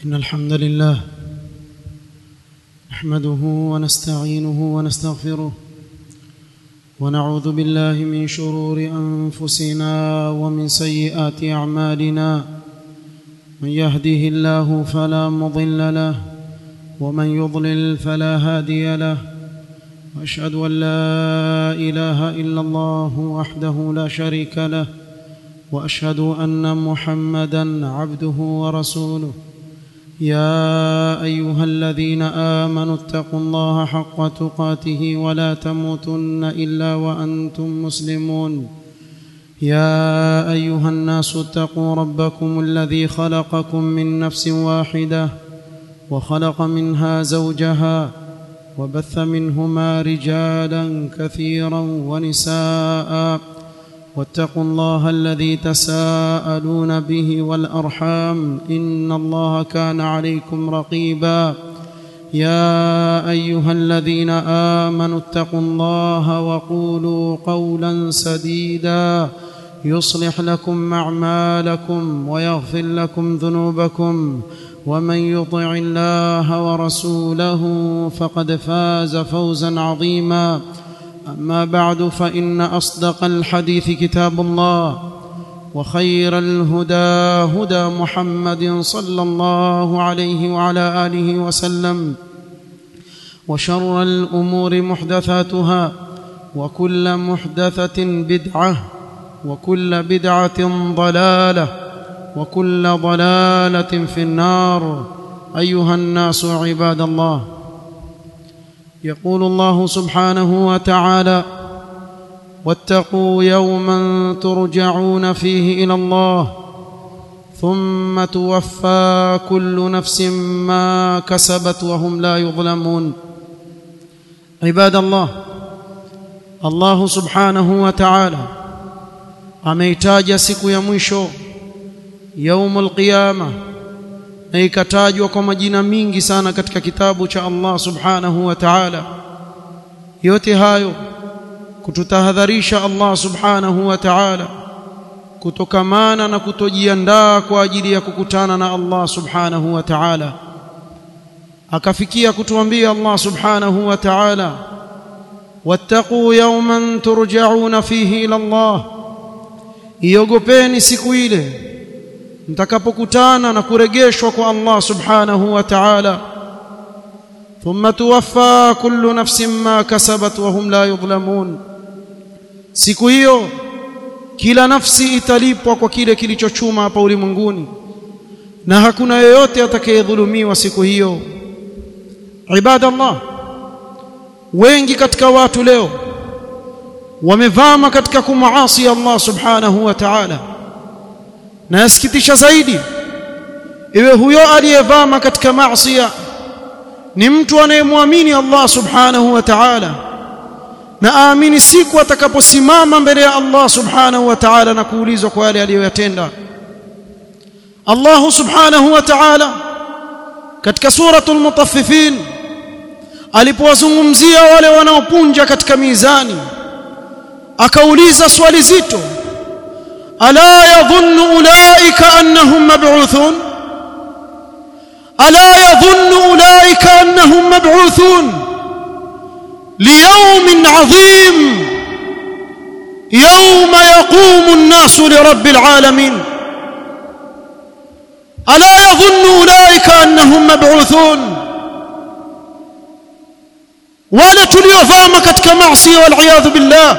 إن الحمد لله نحمده ونستعينه ونستغفره ونعوذ بالله من شرور أنفسنا ومن سيئات أعمالنا من يهده الله فلا مضل له ومن يضلل فلا هادي له واشهد ان لا اله الا الله وحده لا شريك له واشهد ان محمدا عبده ورسوله يا ايها الذين امنوا اتقوا الله حق تقاته ولا تموتن الا وانتم مسلمون يا ايها الناس اتقوا ربكم الذي خلقكم من نفس واحده وخلق منها زوجها وبث منهما رجالا كثيرا ونساء واتقوا الله الذي تساءلون به والارحام ان الله كان عليكم رقيبا يا ايها الذين امنوا اتقوا الله وقولوا قولا سديدا يصلح لكم اعمالكم ويغفر لكم ذنوبكم ومن يطع الله ورسوله فقد فاز فوزا عظيما اما بعد فان اصدق الحديث كتاب الله وخير الهدى هدى محمد صلى الله عليه وعلى اله وسلم وشر الامور محدثاتها وكل محدثه بدعه وكل بدعه ضلاله وكل ضلاله في النار ايها الناس عباد الله يقول الله سبحانه وتعالى واتقوا يوما ترجعون فيه الى الله ثم توفى كل نفس ما كسبت وهم لا يظلمون عباد الله الله سبحانه وتعالى ameitaja siku ya mwisho yaumul qiyama na ikatajwa kwa majina mingi sana katika kitabu cha Allah subhanahu wa ta'ala yote hayo kututahadharisha Allah subhanahu wa ta'ala kutokamana na kutojiandaa kwa ajili ya kukutana na Allah subhanahu wa ta'ala akafikia kutuambia Allah subhanahu wa ta'ala wattaqu yawman turja'una fihi ila Allah iogopeni siku ile mtakapokutana na kurejeshwa kwa Allah subhanahu wa ta'ala thumma tuwaffa kullu nafsin ma kasabat wa hum la yudhlamun siku hiyo kila nafsi italipwa kwa kile kilichochuma hapa ulimwenguni na hakuna yeyote atakayedhulumiwa siku hiyo ibadallah wengi katika watu leo wamevama katika kumuasi Allah subhanahu wa ta'ala na yasikitisha zaidi iwe huyo aliyevama katika maasi ni mtu anayemwamini Allah subhanahu wa ta'ala na aamini siku atakaposimama mbele ya Allah subhanahu wa ta'ala na kuulizwa kwa yale aliyoyatenda Allah subhanahu wa ta'ala katika suratul mutaffifin alipowazungumzia wale wanaopunja katika mizani akauliza swali zito ألا يظن أولئك أنهم مبعوثون ألا يظن أولئك أنهم مبعوثون ليوم عظيم يوم يقوم الناس لرب العالمين ألا يظن أولئك أنهم مبعوثون wale tuliovama katika maasi waliyadhu billah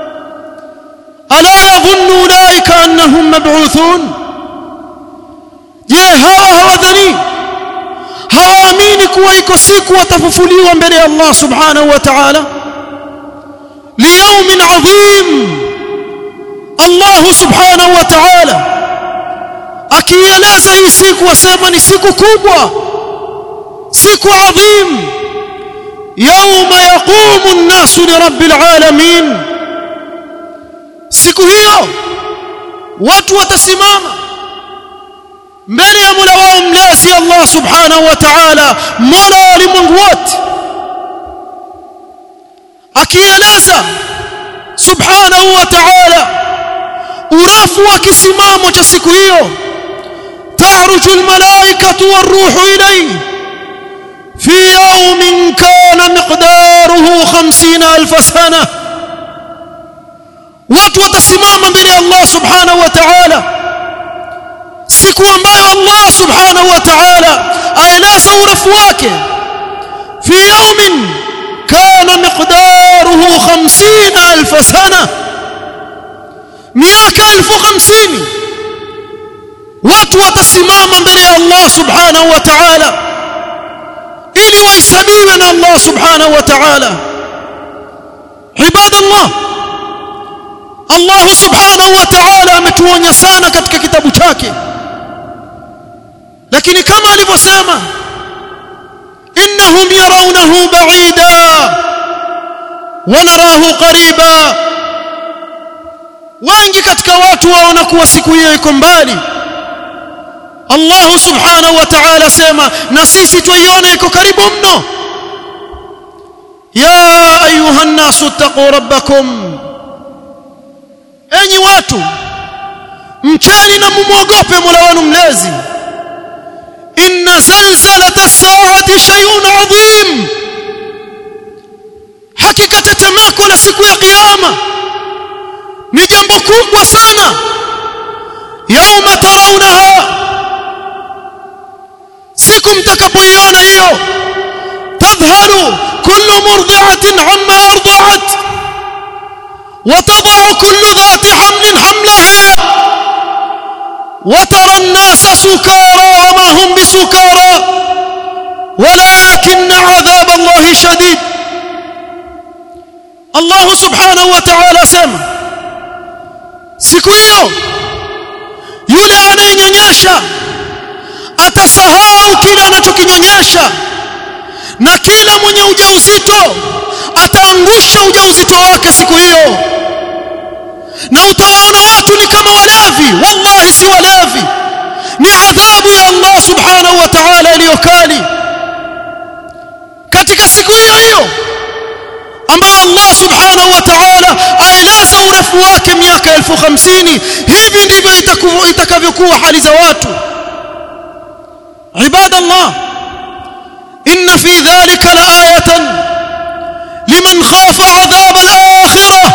ألا يظن أولئك أنهم مبعوثون je hawa hawadhani hawaamini kuwa iko siku watafufuliwa mbele ya Allah subhanahu wa ta'ala liyawmin adhim Allah subhanahu wa ta'ala akieleza hii siku wasema ni siku kubwa siku adhim yawma yaqumu an-nasu li rabbil alamin siku hiyo watu watasimama mbele ya Mola wao mlezi Allah subhanahu wa ta'ala Mola wa ulimwengu wote akieleza subhanahu wa ta'ala urefu wa kisimamo cha siku hiyo تعرج الملائكة والروح إليه في يوم كان مقداره خمسين ألف سنة watu watasimama mbele ya Allah subhanahu wa ta'ala siku ambayo Allah subhanahu wa ta'ala aeleza urefu wake fi yawmin kana miqdaruhu 50000 sana miaka 1050 watu watasimama mbele ya Allah subhanahu wa ta'ala ili wahesabiwe na Allah subhanahu wa ta'ala ibadallah Allah subhanahu wa ta'ala ametuonya sana katika kitabu chake lakini kama alivyosema innahum yarawnahu ba'ida wa narahu qariba wengi katika watu waona kuwa siku hiyo iko mbali Allah subhanahu wa ta'ala sema na sisi tuiona iko karibu mno ya ayuha an-nasu taqu rabbakum enyi watu mcheni na mumwogope Mola wenu mlezi inna zalzalata as-saati shay'un 'azim hakika tetemeko la siku ya kiyama ni jambo kubwa sana yauma tarawunaha siku mtakapoiona hiyo tadhhalu kullu murdi'atin amma arda'at وتضع كل ذات حمل حملها وترى الناس سكارى وما هم بسكارى ولكن عذاب الله شديد الله سبحانه وتعالى سمع siku hiyo yule anayenyonyesha atasahau kile anachokinyonyesha na kila mwenye ujauzito ataangusha ujauzito wake siku hiyo na utawaona watu ni kama walevi wallahi si walevi ni adhabu ya Allah subhanahu wa ta'ala iliyokali katika siku hiyo hiyo ambayo Allah subhanahu wa ta'ala aeleza urefu wake miaka elfu hamsini hivi ndivyo itakavyokuwa hali za watu ibadallah inna fi dhalika laayatan لمن خاف عذاب الآخرة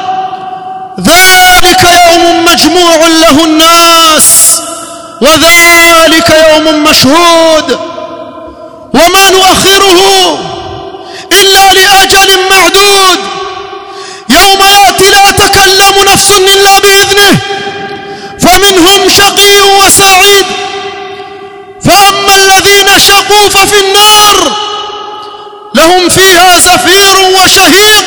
ذلك يوم مجموع له الناس وذلك يوم مشهود وما نؤخره إلا لأجل معدود يوم يأتي لا تكلم نفس إلا بإذنه فمنهم شقي وسعيد فأما الذين شقوا ففي النار لهم فيها زفير وشهيق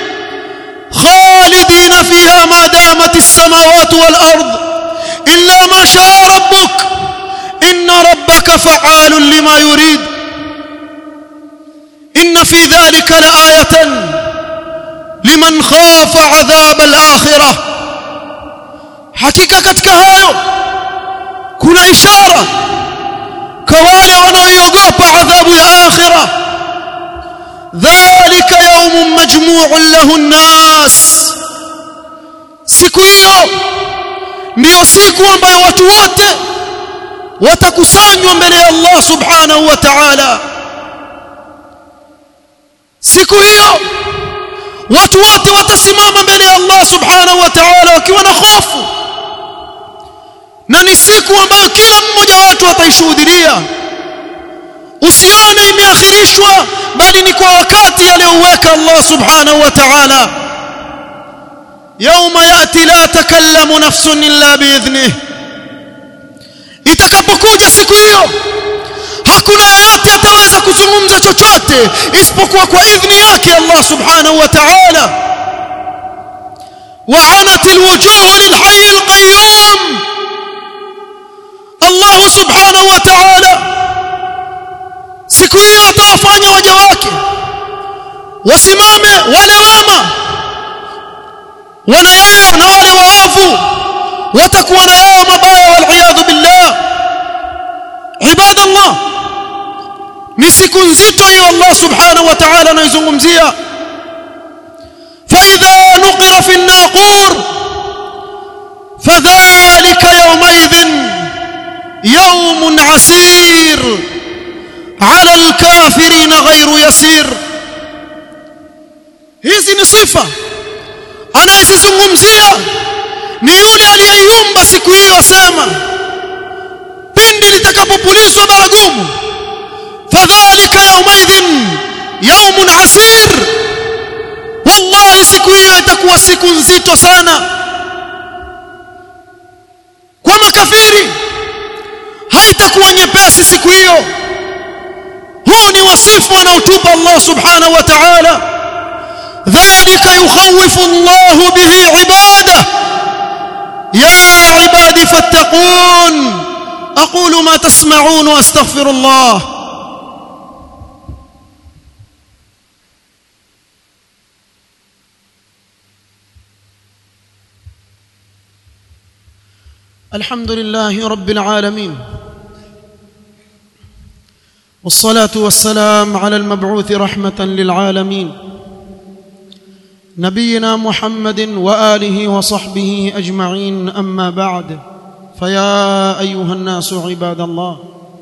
خالدين فيها ما دامت السماوات والأرض إلا ما شاء ربك إن ربك فعال لما يريد إن في ذلك لآية لمن خاف عذاب الآخرة حقيقة katika hayo kuna ishara kwa wale wanaoiogopa adhabu ya akhirah ذلك يوم مجموع له الناس siku hiyo ndiyo siku ambayo watu wote watakusanywa mbele ya Allah subhanahu wa ta'ala siku hiyo watu wote watasimama mbele ya Allah subhanahu wa ta'ala wakiwa na hofu na ni siku ambayo kila mmoja wetu ataishuhudia usione imeakhirishwa bali ni kwa wakati aliyoweka Allah subhanahu wa ta'ala يوم ياتي لا تكلم نفس الا باذنه itakapokuja siku hiyo hakuna yeyote ataweza kuzungumza chochote isipokuwa kwa idhni yake Allah subhanahu wa ta'ala وعنت الوجوه للحي القيوم الله سبحانه وتعالى siku hiyo atawafanya waja wake wasimame wale wema wana yao na wale waovu watakuwa na yao mabaya wal billah ibadallah ni siku nzito hiyo Allah subhanahu wa ta'ala anaizungumzia فإذا نقر في الناقور فذلك يومئذ يوم عسير على الكافرين غير يسير hizi ni sifa anayezizungumzia ni yule aliyeyumba siku hiyo asema pindi litakapopulizwa baragumu fadhalika yaumaidhin yaumun asir wallahi siku hiyo itakuwa siku nzito sana kwa makafiri haitakuwa nyepesi siku hiyo huu ni wasifu anaotupa Allah subhanahu wa ta'ala dhalika yukhawifu Allah bihi ibada ya ibadi fattaqun aqulu ma tasma'un wa astaghfirullah الحمد لله رب العالمين والصلاه والسلام على المبعوث رحمه للعالمين نبينا محمد واله وصحبه اجمعين اما بعد فيا ايها الناس عباد الله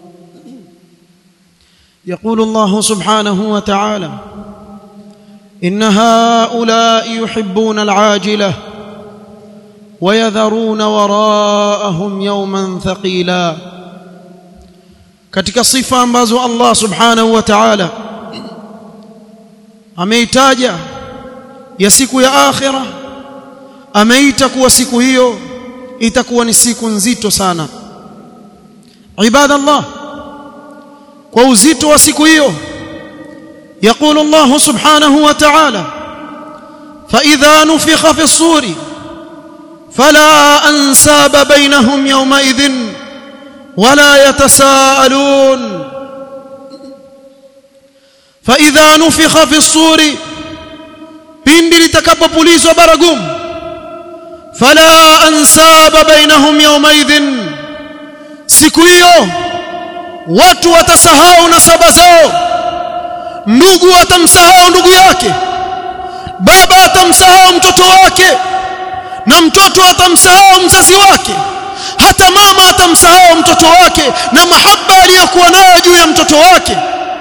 يقول الله سبحانه وتعالى ان هؤلاء يحبون العاجله ويذرون وراءهم يوما ثقيلا katika sifa ambazo Allah subhanahu wa ta'ala ameitaja ya siku ya akhira ameita kuwa siku hiyo itakuwa ni siku nzito sana ibadallah kwa uzito wa siku hiyo يقول الله سبحانه وتعالى فإذا نفخ في الصور فلا انساب بينهم يومئذ ولا يتساءلون فاذا نفخ في الصور pindi litakapopulizwa baragum fala ansaba bainahum yawmaidhin siku hiyo watu watasahau nasaba zao ndugu atamsahau ndugu yake baba atamsahau mtoto wake na mtoto atamsahau mzazi wake hata mama atamsahau mtoto wake na mahaba aliyokuwa nayo juu ya mtoto wake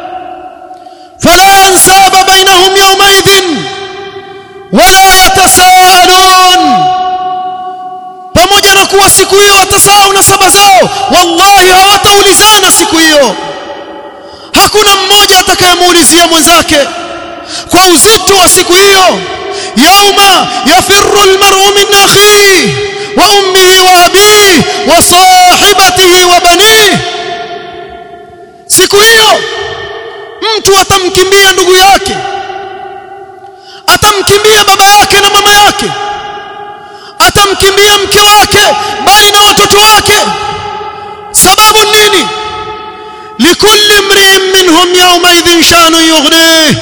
fala ansaba bainahum yawmaidhin wala yatasaalun pamoja na kuwa siku hiyo watasahau nasaba zao wallahi hawataulizana siku hiyo hakuna mmoja atakayemuulizia mwenzake kwa uzito wa siku hiyo يوم يفر المرء من اخيه وامه وابيه وصاحبته وبنيه siku hiyo mtu atamkimbia ndugu yake atamkimbia baba yake na mama yake atamkimbia mke wake bali na watoto wake sababu nini likulli imri'in minhum yawma idhin shanu yughnih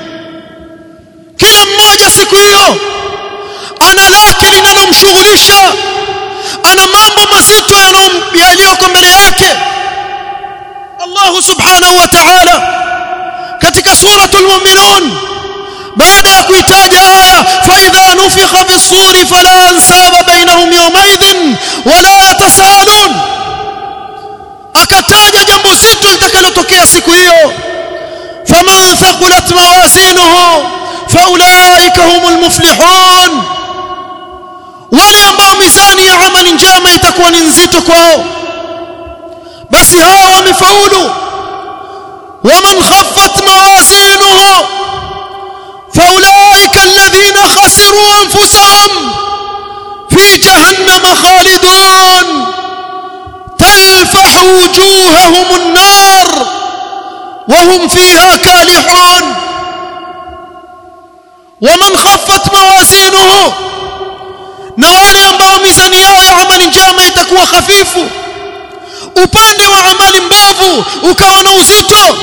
kila mmoja siku hiyo ana lake linalomshughulisha ana mambo mazito yaliyoko mbele yake Allah subhanahu wa ta'ala katika suratul mu'minun baada ya kuitaja aya fa idha nufikha fi suri fala ansaba bainahum yawmaidhin wala yatasaalun akataja jambo zito litakalotokea siku hiyo faman thaqulat mawazinuhu فاولئك هم المفلحون wale ambao mizani ya amali njema itakuwa ni nzito kwao basi hao wamefaulu waman khaffat mawazinuhu faulaika alladhina khasiru anfusahum fi jahannama khalidun talfahu wujuhahum an-nar wa hum fiha kalihun ومن خفت موازينه na wale ambao mizani yao ya amali njema itakuwa hafifu upande wa amali mbovu ukawa na uzito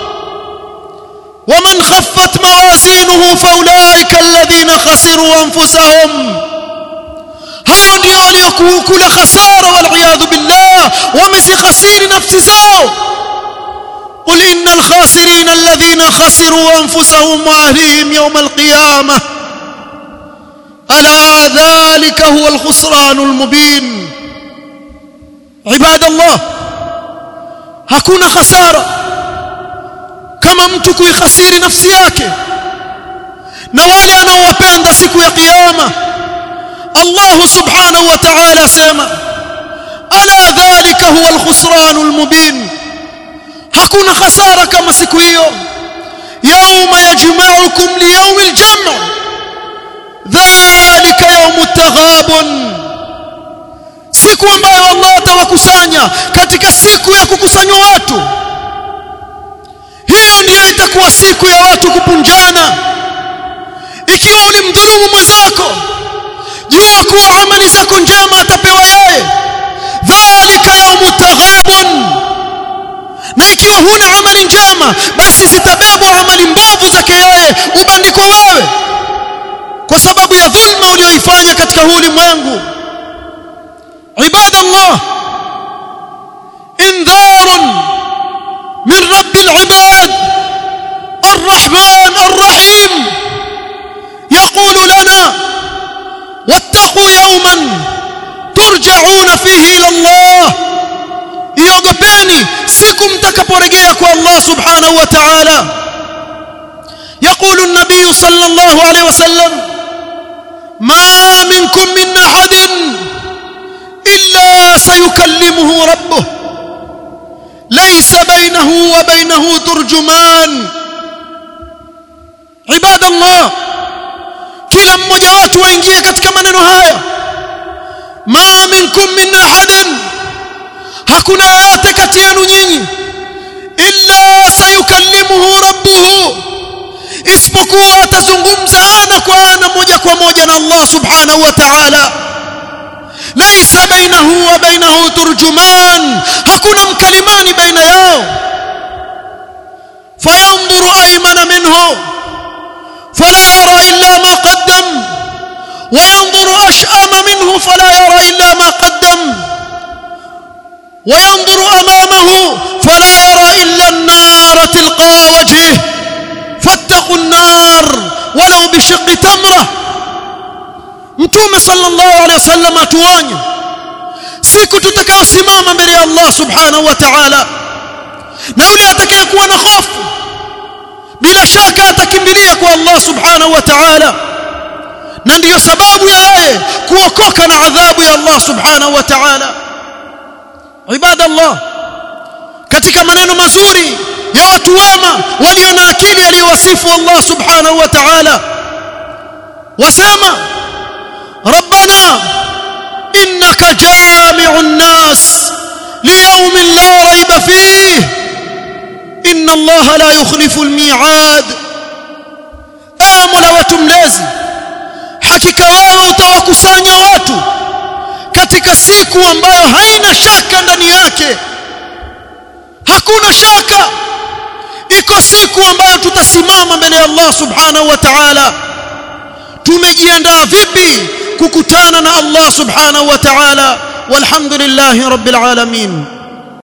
waman khaffat mawazinuhu faulaika alladhina khasiru anfusahum hao ndio waliokula khasara wal billah wamezikhasiri nafsi zao قل إن الخاسرين الذين خسروا أنفسهم وأهليهم يوم القيامة ألا ذلك هو الخسران المبين عباد الله hakuna hasara kama mtu kuikhasiri nafsi yake na wale anaowapenda siku ya kiyama Allah subhanahu wa ta'ala sema ala dhalika huwa alkhusran almubin hakuna hasara kama siku hiyo يوم يجمعكم ليوم الجمع ذلك يوم التغابن siku ambayo Allah atawakusanya katika siku ya kukusanywa watu hiyo ndiyo itakuwa siku ya watu kupunjana ikiwa ulimdhulumu mwenzako jua kuwa amali zako njema atapewa yeye dhalika yaumu taghabun na ikiwa huna amali njema basi zitabebwa amali mbovu zake yeye ubandikwa wewe kwa sababu ya dhulma uliyoifanya katika huu ulimwengu عباد الله انذار من رب العباد الرحمن الرحيم يقول لنا واتقوا يوما ترجعون فيه الى الله iogopeni siku mtakaporejea kwa Allah subhanahu wa ta'ala يقول النبي صلى الله عليه وسلم ما منكم من احد الا سيكلمه ربه ليس بينه وبينه ترجمان عباد الله kila mmoja wetu waingie katika maneno haya ma minkum min ahadin hakuna yoyote kati yenu nyinyi illa sayukallimuhu rabbuhu isipokuwa atazungumza ana kwa ana moja kwa moja na Allah subhanahu wa ta'ala laysa bainahu wa bainahu turjuman hakuna mkalimani baina yao fayanzuru aymana minhu fala yara illa ma qaddam وينظر أشأم منه فلا يرى إلا ما قدم وينظر أمامه فلا يرى إلا النار تلقى وجهه فاتقوا النار ولو بشق تمرة متوم صلى الله عليه وسلم atuonye siku tutakayosimama mbele ya Allah subhanahu wa ta'ala na yule atakayekuwa na hofu bila shaka atakimbilia kwa Allah subhanahu wa ta'ala na ndiyo sababu ya yeye kuokoka na adhabu ya Allah subhanahu wa ta'ala ibadallah katika maneno mazuri ya watu wema walio na akili aliyowasifu Allah subhanahu wa ta'ala wasema rabbana innaka jami'un nas liyawmin la rayba fihi inna Allah la yukhlifu al-mi'ad ewe mola wetu mlezi hakika wewe utawakusanya watu katika siku ambayo haina shaka ndani yake hakuna shaka iko siku ambayo tutasimama mbele ya Allah subhanahu wa ta'ala tumejiandaa vipi kukutana na Allah subhanahu wa ta'ala walhamdulillahi rabbil alamin